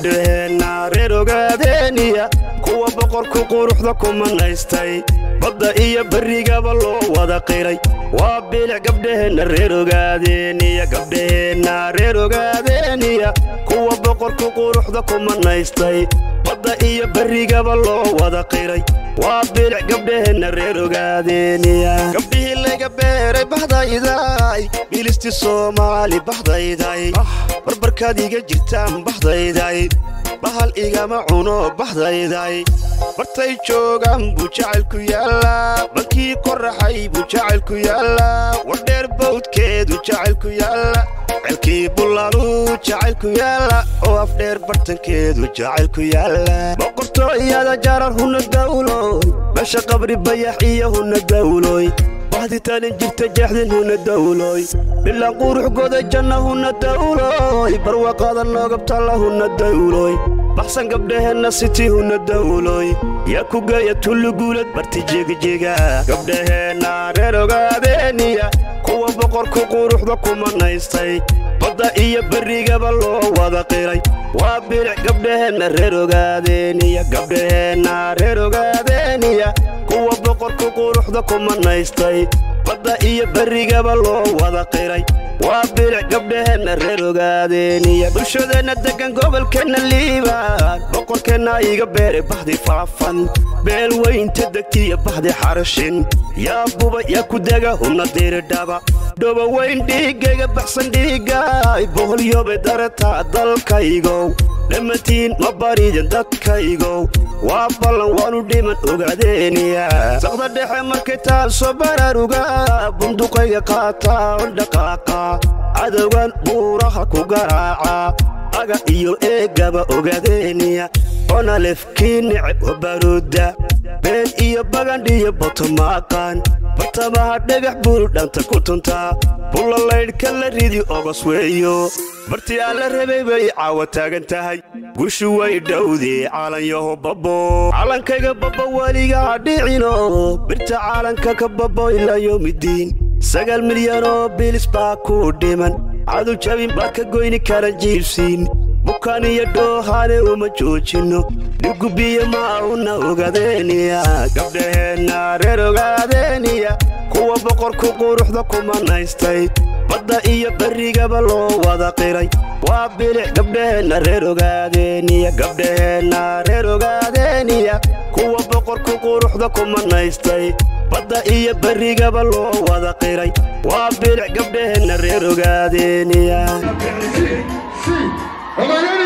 gabdhaheenna reer ogaadeeniya kuwa boqorku quruxda ku manaystay badda iyo berrigaba loo wada qiray waa bilic gabdhaheenna reer ogaadeeniya gabdhaheenna reer ogaadeeniya kuwa boqorku quruxda ku manaystay badda iyo berrigaba loo wada qiray waa bilic gabdhaheenna reer ogaadeeniya gabdhihii laga beeray baxdayday bilisti soomaali baxdayday barbarkaad iga jirtaan baxdayday bahal igama cuno baxdayday bartay joogaan buu jacaylku yaallaa balkii qoraxay buu jacaylku yaallaa wardheer bawdkeedu jacaylku yaalla celkii bullaaluu jacaylku yaalla oo afdheer bartankeedu jacaylku yaalla boqortooyada jarar huna dawloy meesha qabri bayax iyo huna dawloy bahditaanin jirta jeexdin huna dawloy bilaa qurux goday janna huna dawloy barwaqada noogabtalla huna dawloy baxsan gabdhaheenna siti huna dawloy yaa ku geeya tulluguulad barti jegajeega gabdhaheenna reer ogaadeeniya kuwa boqorku quruxda ku manaystay badda iyo berrigaba loo wada qiray waa bilic gabdhaheenna reer ogaadeeniya gabdhaheenna reer ogaadeeniya kuwa boqorku quruxda ku manaystay badda iyo berrigaba loo wada qiray waa bilic gabdhaheenna reer ogaadeeniya bulshadeenna deggan gobolkeenna liibaan boqorkeenna iga beeray baxdi faafan beel weynta degtiya baxdi xarashin yaa buba yaa ku dega hubna diridhaba dhoba weyn dhiiggayga baxsan dhiiggaay boholyoobay darataa dalkaygow dhammatiin ma baridin dadkaygow waa ballan waanu dhiman ogaadeeniya saqda dhexe markay taasoo baraaruga bunduqayga qaataa on dhaqaaqa cadowgan buuraha ku garaaca aga iyo eegaba ogaadeeniya onalefkii neceb oo baruudda been iyo bagandhiyo botomaaqaan bartamaha dhagax buuru dhanta ku tuntaa bullalaydhka la ridi ogos weeyo bartii aan la rabay bay caawa taagan tahay gushu way dhowdee calanyaho babbo calankayga babba weligaa dhicino birta caalanka ka babbo ilaa yowmidiin sagaal milyanoo bilis baa ku dhiman cadu jabin baad ka goyni kara jiibsiin bukaan iyo dhoohaane uma joojinno dhigubiyo maahuna ogaadeeniya gabdhaheenna reer ogaadeeniya kuwa boqorku quruxda ku manaystay badda iyo berrigaba loo wada qiray waa bilic gabdhaheenna reer ogaadeeniya gabdhaheenna reer ogaadeeniya kuwa boqorku quruxda ku manaystay badda iyo berrigaba loo wada qiray waa bilic gabdhaheenna reer ogaadeeniya Ogaadeen